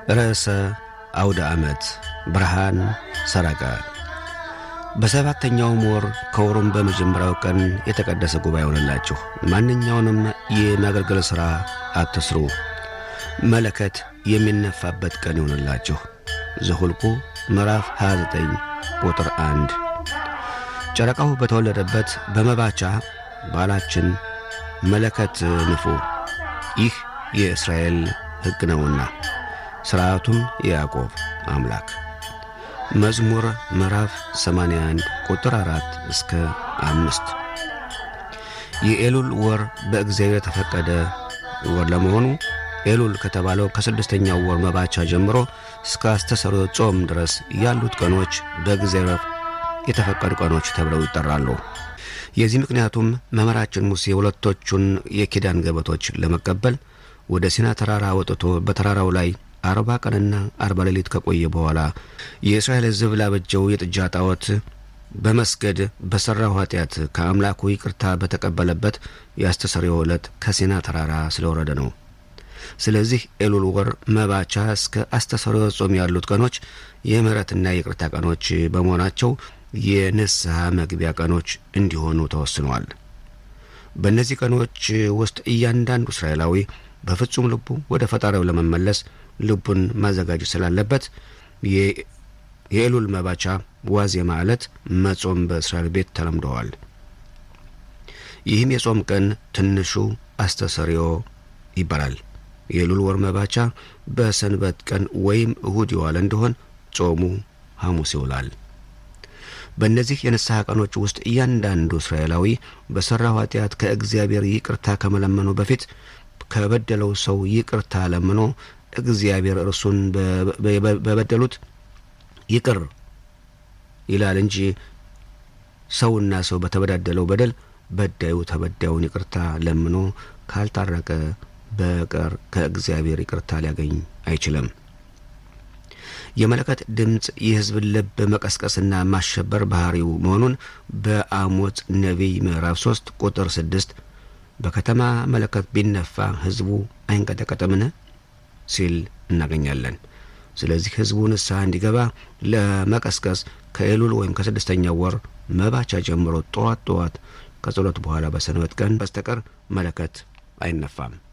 ርዕሰ አውደ ዓመት ብርሃን ሰረቀ። በሰባተኛውም ወር ከወሩም በመጀመሪያው ቀን የተቀደሰ ጉባኤ ሆነላችሁ። ማንኛውንም የማገልገል ሥራ አትስሩ። መለከት የሚነፋበት ቀን ይሆንላችሁ። ዘሁልቁ ምዕራፍ 29 ቁጥር 1 ጨረቃው በተወለደበት በመባቻ ባላችን መለከት ንፉ። ይህ የእስራኤል ሕግ ነውና ሥርዓቱም የያዕቆብ አምላክ። መዝሙር ምዕራፍ 81 ቁጥር 4 እስከ አምስት የኤሉል ወር በእግዚአብሔር የተፈቀደ ወር ለመሆኑ ኤሉል ከተባለው ከስድስተኛው ወር መባቻ ጀምሮ እስከ አስተሰሮ ጾም ድረስ ያሉት ቀኖች በእግዚአብሔር የተፈቀዱ ቀኖች ተብለው ይጠራሉ። የዚህ ምክንያቱም መምህራችን ሙሴ ሁለቶቹን የኪዳን ገበቶች ለመቀበል ወደ ሲና ተራራ ወጥቶ በተራራው ላይ አርባ ቀንና አርባ ሌሊት ከቆየ በኋላ የእስራኤል ሕዝብ ላበጀው የጥጃ ጣዖት በመስገድ በሠራው ኃጢአት ከአምላኩ ይቅርታ በተቀበለበት የአስተሰሪዮ ዕለት ከሲና ተራራ ስለወረደ ነው። ስለዚህ ኤሉል ወር መባቻ እስከ አስተሰሪዮ ጾም ያሉት ቀኖች የምሕረትና የይቅርታ ቀኖች በመሆናቸው የንስሐ መግቢያ ቀኖች እንዲሆኑ ተወስነዋል። በእነዚህ ቀኖች ውስጥ እያንዳንዱ እስራኤላዊ በፍጹም ልቡ ወደ ፈጣሪው ለመመለስ ልቡን ማዘጋጀት ስላለበት የኤሉል መባቻ ዋዜማ ዕለት መጾም በእስራኤል ቤት ተለምደዋል። ይህም የጾም ቀን ትንሹ አስተሰሪዮ ይባላል። የኤሉል ወር መባቻ በሰንበት ቀን ወይም እሁድ የዋለ እንደሆን ጾሙ ሐሙስ ይውላል። በእነዚህ የንስሐ ቀኖች ውስጥ እያንዳንዱ እስራኤላዊ በሠራው ኃጢአት ከእግዚአብሔር ይቅርታ ከመለመኑ በፊት ከበደለው ሰው ይቅርታ ለምኖ እግዚአብሔር እርሱን በበደሉት ይቅር ይላል እንጂ ሰውና ሰው በተበዳደለው በደል በዳዩ ተበዳዩን ይቅርታ ለምኖ ካልታረቀ በቀር ከእግዚአብሔር ይቅርታ ሊያገኝ አይችልም። የመለከት ድምፅ የሕዝብን ልብ መቀስቀስና ማሸበር ባህሪው መሆኑን በአሞጽ ነቢይ ምዕራፍ ሶስት ቁጥር ስድስት በከተማ መለከት ቢነፋ ሕዝቡ አይንቀጠቀጥምን ሲል እናገኛለን። ስለዚህ ሕዝቡ ንስሐ እንዲገባ ለመቀስቀስ ከኤሉል ወይም ከስድስተኛው ወር መባቻ ጀምሮ ጠዋት ጠዋት ከጸሎት በኋላ በሰንበት ቀን በስተቀር መለከት አይነፋም።